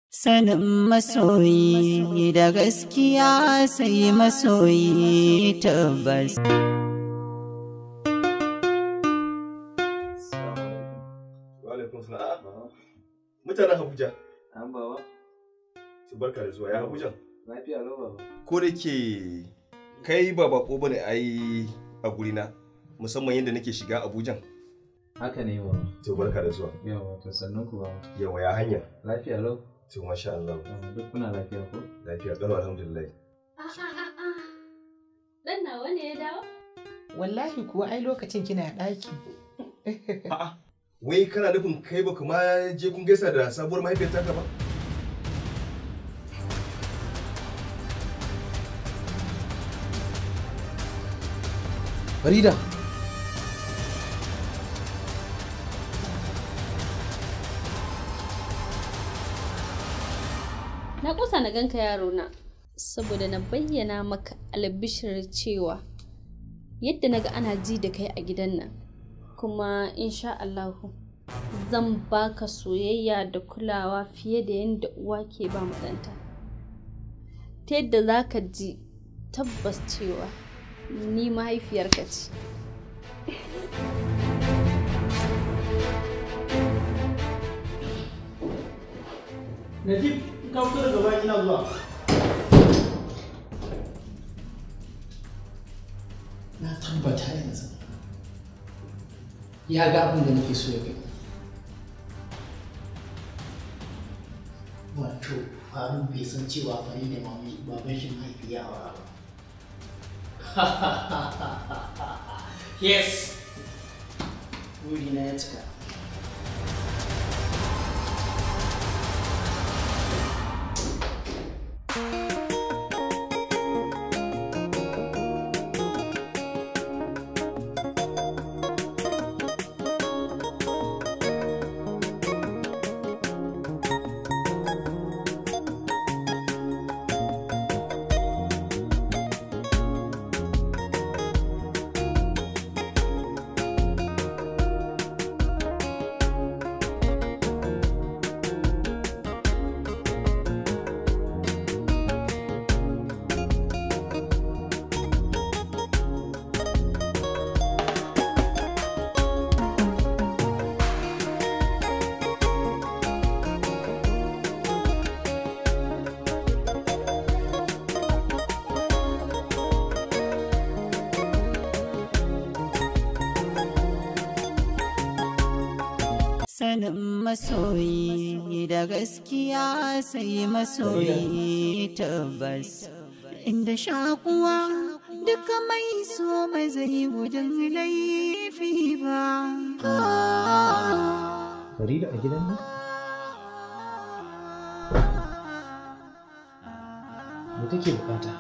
Sanin masoyi da gaskiya sai masoyi tabbas. Mutanen Abuja, An baba, su barka da zuwa ya Abuja. lafiya lau baba. Ko da ke kai ba bako bane ai a gurina, musamman yadda nake shiga Abuja. Haka ne baba. To barka da zuwa. Yawa, to sannan ku baba. Yawa ya hanya. Lafiya lau. To masha Allah. Yawa, Duk kuna lafiya ko? Lafiya kalau alhamdulillah. Dan nawa ne ya dawo? Wallahi kuwa ai lokacin kina ɗaki. A'a. Wai kana nufin kai ba kuma je kun gaisa da sabuwar mahaifiyar taka ba? Farida. Na kusa na ganka yaro na saboda na bayyana maka albishir cewa yadda naga ana ji da kai a gidan nan kuma insha Allahu zan baka soyayya da kulawa fiye da yadda uwa ke ba mu ɗanta. Ta yadda za ka ji tabbas cewa ni mahaifiyarka ce. Najib, ka fito daga bayan ina zuwa. Na tabbata yanzu. Ya ga abin da nake so ya gani. Wato, faru bai san cewa fari da mami baban shi mahaifi ya aura ba. Yes! Burina ya cika. Sanin masoyi da gaskiya sai masoyi tabbas. Inda shakuwa duka mai so ba zai gudun laifi ba. Farida a gidan nan? Me kake bukata?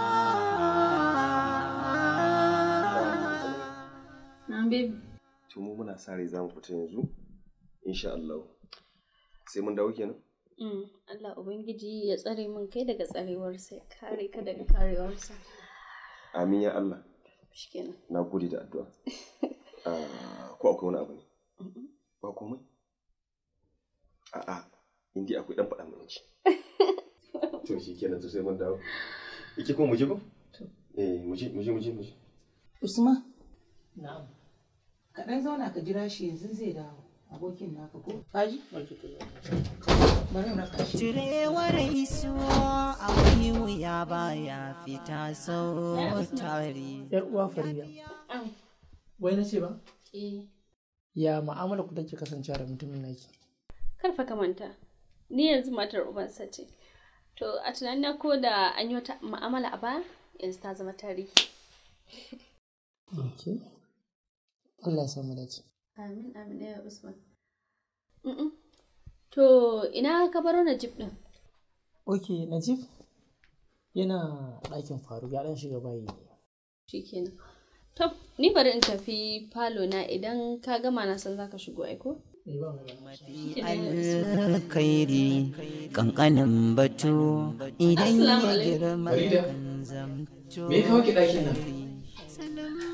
Na baby. To mu muna sa rai za mu fita yanzu. Insha Allah. Sai mun dawo kenan? Mm, Allah Ubangiji ya tsare min kai daga tsarewarsa ya kare ka daga karewarsa. Amin ya Allah. Shikenan. Na gode da addu'a. Ah, Ko akwai wani abu ne? Ba komai? A'a, in dai akwai dan faɗa mana ci. To shi kenan to sai mun dawo. Ike kuma mu je ko? Eh, mu je mu je mu je mu je. Usman, Na'am. ka ɗan zauna ka jira shi yanzu zai dawo. Abokin naka ko? Kaji? Bari in raka shi. Cirewar isuwa akwai wuya baya fita sau tari. Yar uwa Farida. Wai na ce ba? Eh, Ya mu'amala ku take kasancewa da mutumin naki? karfa ka manta. Ni yanzu matar ubansa ce. To a tunanina ko da an yi wata mu'amala a baya yanzu ta zama tarihi. Okay. Allah ya samu dace. Amin amin ya Usman. Mm-mm. To ina ka baro Najib din? Ok, Najib yana ɗakin faru ya ɗan shiga bayi. Shikenan. To, ni bari in tafi falo na idan ka gama na san zaka shigo aiko? Eh, ba mu da Mafi alkhairi kankanin batu idan Assalamu ya alaikum. girma Farida, kan zamto Me ya kawo ki ɗakin nan? Sanin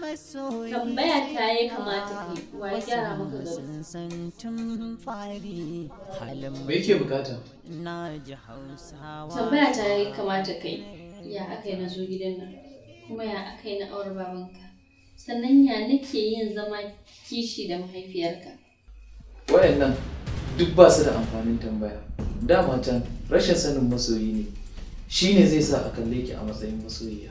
masoyi Tambaya ta ya kamata kai, wa ya gyara maka gado? sun san tun fari halin Me yake bukata? na ji hausawa Tambaya ta ya kamata kai, ya aka yi na zo gidan nan, kuma ya aka yi na aure babanka. Sannan ya nake yin zama kishi da mahaifiyarka. Wayannan duk ba su da amfanin tambaya. Dama can rashin sanin masoyi ne. Shi ne zai sa a kalle ki a matsayin masoyiya.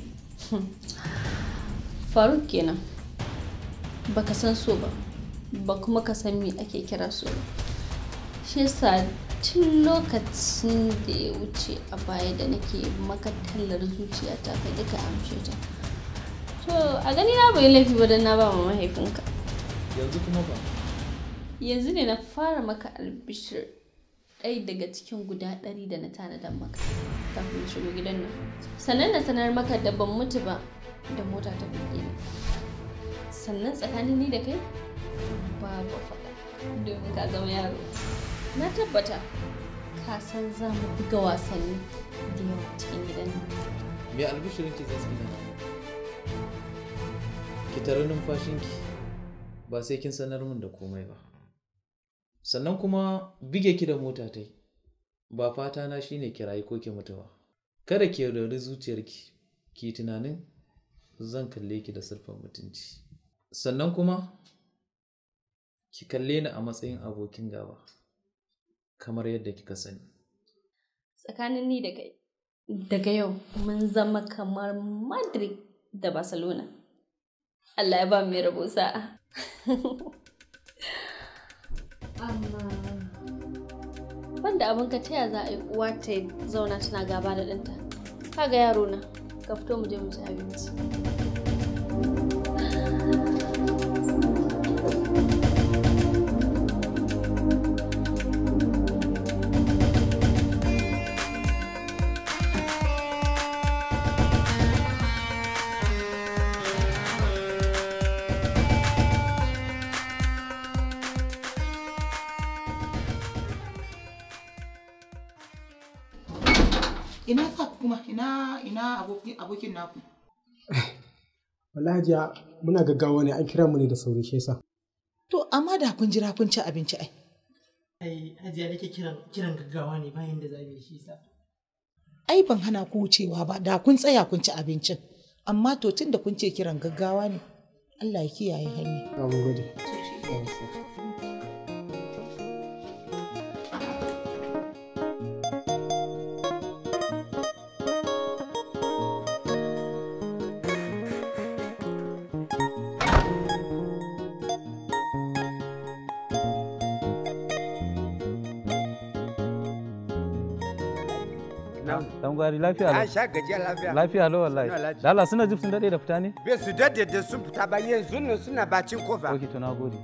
Faruk kenan. Baka san so ba, ba kuma ka san me ake kira so ba. Shi yasa tun lokacin da ya wuce a baya da nake maka tallar zuciyata ka ƙi ka amshe ta. To a gani na bai laifi ba don na ba ma mahaifinka. Yanzu kuma ba. Yanzu ne na fara maka albishir ɗaya daga cikin guda ɗari da na tanadar maka kafin na shigo gidan nan. Sannan na sanar maka da ban mutu ba da mota ta buge ni. Sannan tsakanin ni da kai babu faɗa domin ka zama yaro. Na tabbata ka san za mu buga wasanni da yawa cikin gidan nan. Me albishirin ki zai tsina? Ki tare numfashinki ba sai kin sanar min da komai ba. Sannan kuma bige ki da mota ta yi. Ba fata na shine kirayi ko ki mutu ba. Kada ki yaudari zuciyarki, ki yi tunanin zan kalle ki da sirfin mutunci. Sannan kuma ki kalle ni a matsayin abokin gaba, kamar yadda kika sani. Tsakanin ni da kai daga yau mun zama kamar Madrid da Barcelona. Allah ya ba mu mai rabo sa'a. Amma banda abin ka taya za a yi uwa ta zauna tana gaba da ɗanta. Kaga yaro na, ka fito mu je mu ci abinci. Ina ka kuma ina ina abokin abokin naku. Wallahi hajiya muna gaggawa ne an kira mu ne da sauri shi yasa. To amma da kun jira kun ci abinci ai. ai hajiya nake kiran kiran gaggawa ne bayan da zamu yi shi sa Ai ban hana ku wucewa ba da kun tsaya kun ci abincin. Amma to tun da kun ce kiran gaggawa ne. Allah ya kiyaye hanya. Na mun gode. Dan gwari lafiya Na lau. sha gajiya lafiya. Lafiya lau wallahi. Suna lafiya. Da Allah suna jif sun dade da fita ne? Bai su dade da sun fita ba yanzu nan suna bacin kofa. Ok to na gode.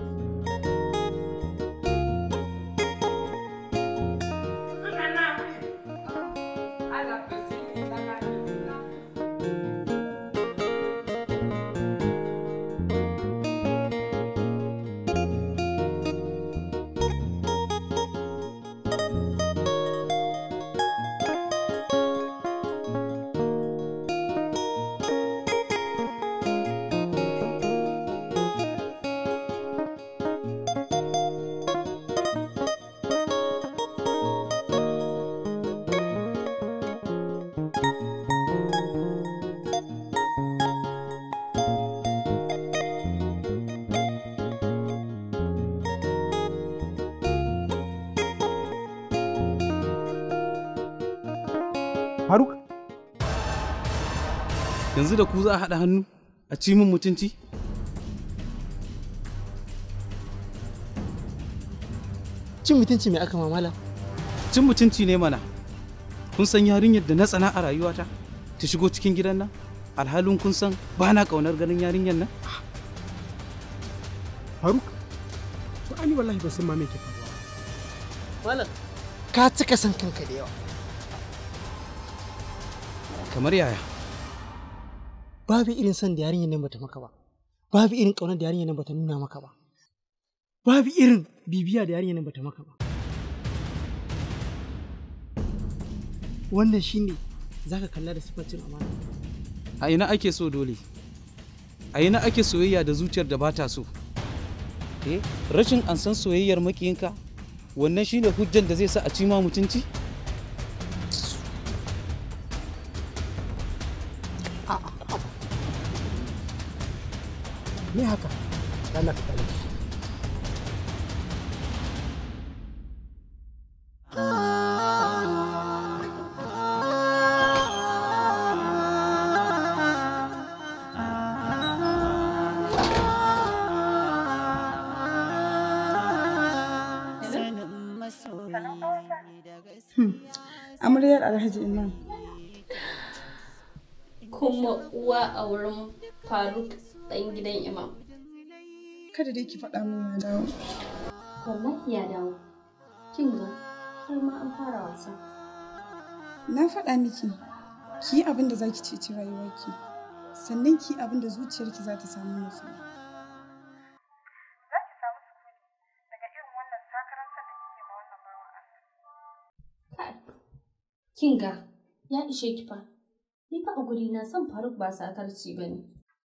Faruk? Yanzu da ku za a haɗa hannu a ci min mutunci? Cin mutunci mai aka mamala? Cin mutunci ne mana. Kun san yarinyar da na tsana a rayuwata ta shigo cikin gidan nan? Alhalin kun san ba na ƙaunar ganin yarinyar nan? Faruk? To ani wallahi ba san ma me ke faruwa. malam Ka cika san kanka da yawa. Kamar yaya? Babu irin san da yarinyar nan bata maka ba. Babu irin ƙaunar da yarinyar nan bata nuna maka ba. Babu irin bibiya da yarinyar nan bata maka ba. Wannan shine zaka kalla da siffar cin amana. A ina ake so dole? a yi na ake soyayya da zuciyar da ba ta so eh rashin an san soyayyar makiyinka wannan shine hujjan da zai sa a ci ma mutunci me haka Allah ka kare shi Amaryar Alhaji Imam. kuma uwa a wurin faruk ɗan gidan imam Kada dai ki faɗa min ya dawo. wallahi ya dawo kin ga har ma an fara wasa Na faɗa miki, ki yi abin da za ki ceci rayuwarki, sannan ki yi abin da zuciyarki za ta samu nutsuwa. kin ga ya ishe ki fa ni fa a guri na son faruk ba sakarci ba ne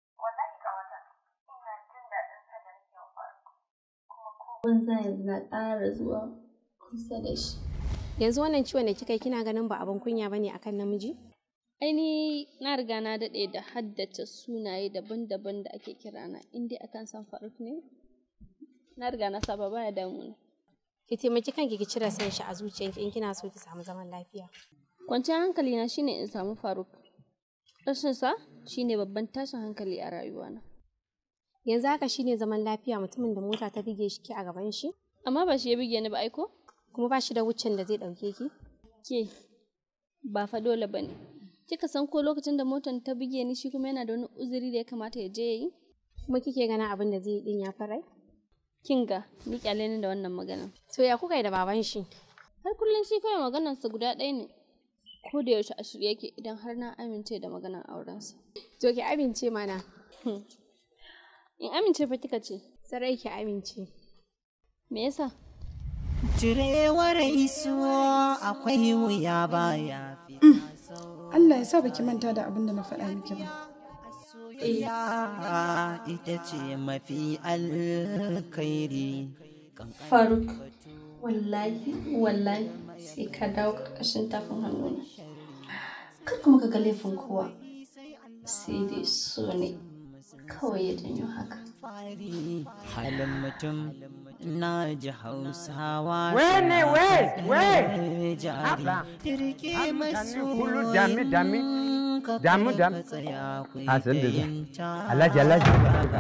banza yanzu na ƙara zuwa kusa da shi Yanzu wannan ciwon da kika yi kina ganin ba abin kunya bane akan namiji? aini na riga na daɗe da haddace sunaye daban-daban da ake kirana in dai akan san faruk ne na riga na saba baya damuna Ki taimaki kanki ki cire san shi a zuciyanki in kina so ki samu zaman lafiya. kwanciyar hankali na shine in samu faruk rashin sa shine babban tashin hankali a rayuwana Yanzu haka shine zaman lafiya mutumin da mota ta bige shi ke a gaban shi? amma ba shi ya bige ni ba aiko Kuma ba shi da wuccin da zai ɗauke ki? ke ba fa dole ba ne kika san ko lokacin da motar ta bige ni shi kuma yana da wani uzuri da ya kamata ya je ya yi Kuma kike ganin abin da zai yi din ya farai? kinga ni kyale ni da wannan magana To ya kuka yi da baban shi? har kullum shi kawai maganarsa guda ɗaya ne ko da yaushe a shirye yake idan har na amince da maganar aurensa To ki amince mana. in amince fa kika ce Sarai ki amince. me yasa Cirewar isuwa akwai wuya baya Allah ya sa baki manta da abin da na faɗa miki ba. iya ita ce mafi alkhairi. faruk wallahi wallahi sai ka dawo ƙarƙashin tafin hannuna kar kuma ka ga laifin kowa sai dai so ne kawai ya janyo haka Halin mutum na ji hausawa. Wene, we, we. Jari, Haba. Rike Haba, masu kulu dami, dami. Damu, damu. tsaya ku A san da fahimta. Alhaji, alhaji.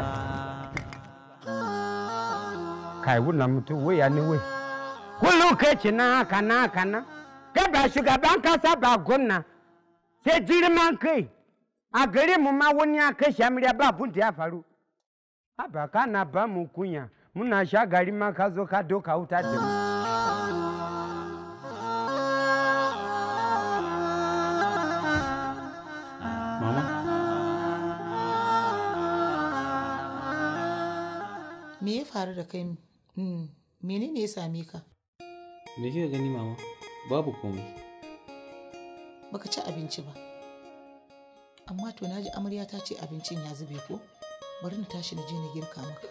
Kai wannan mutum waya ne wai. Kullum kai ci na haka na haka na. Kai ba shugaban kasa ba gwamna. Sai girman kai. A gare mu ma wani ya kai shamiriya ba abun da ya faru. Haba kana ba mu kunya. Muna sha gari ma ka zo ka doka wuta da mu. mama Me ya faru da kai? Hmm, menene ya same ka? me kika gani mama babu komai Baka ci abinci ba. Amma to naji amarya ta ce abincin ya zube ko? Bari na tashi na je na girka maka.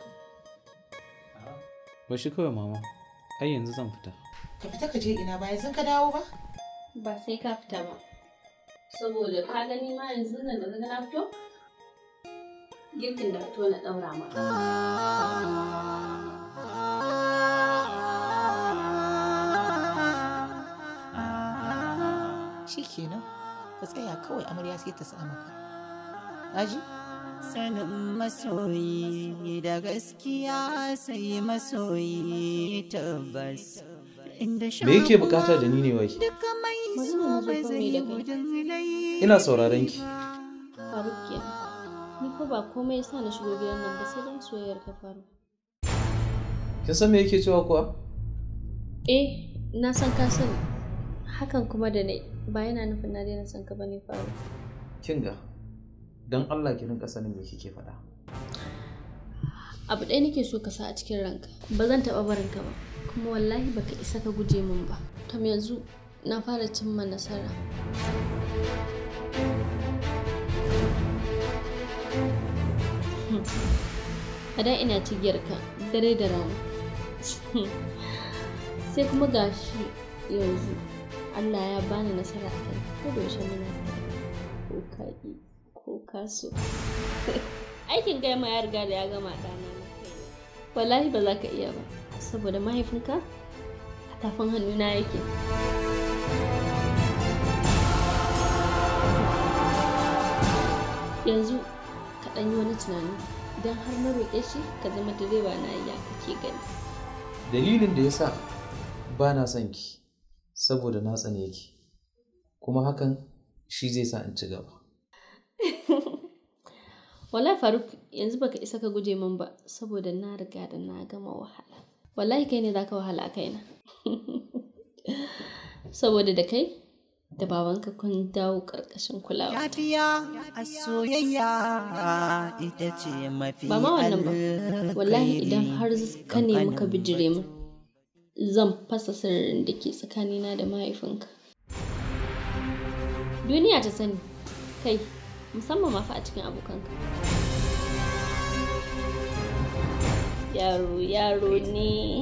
ba shi kawai mama ai yanzu zan fita Ka fita ka je ina ba yanzu ka dawo ba? ba sai ka fita ba saboda ka gani ma yanzu nan da na fito girkin da fito na ɗaura maka Shi kenan. Ka tsaya kawai amarya sai ta sa maka. Aji? Sanin masoyi da gaskiya sai masoyi tabbas. Inda me yake bukata da ni ne wai Duka mai so Magana na ba zo zai kawai da kai. gudun lai. ina sauraron ki faruk kenan ni fa ba komai yasa na shigo gidan nan ba sai dan soyayyar ka faru kin san me yake cewa kuwa eh na san ka sani hakan kuma da ne ba yana nufin na daina son ka bane faru kin ga dan Allah ki rinka sanin me kike faɗa abu ɗaya nake so ka sa a cikin ranka ba zan taɓa barin ka ba kuma wallahi baka isa ka guje min ba tam yanzu na fara cimma nasara Hmm. a da ina cigiyar ka dare da rana sai kuma gashi yanzu Allah ya bani nasara a kai ko da yaushe muna tare ko ka ƙi ko ka so aikin kai ma ya riga da ya gama ɗana na kai wallahi ba za ka iya ba saboda mahaifinka a tafin hannuna yake yanzu ka ɗan yi wani tunani idan har na roƙe shi ka zama direba na ya kake gani dalilin da ya sa ba na son ki saboda na tsane ki kuma hakan shi zai sa in ci gaba wallahi faruk yanzu baka isa ka guje min ba saboda na riga da na gama wahala wallahi kai ne zaka wahala a kaina saboda da kai da babanka kun dawo ƙarƙashin kulawa Yafiya a soyayya ita ce mafi ba ma wannan ba wallahi idan har ka nemi ka bijire min zan fasa sirrin da ke tsakanina da mahaifinka duniya ta sani kai musamman ma fa a cikin abokanka yaro yaro ne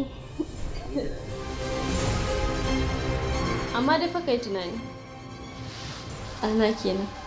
amma dai fa kai tunani ana kenan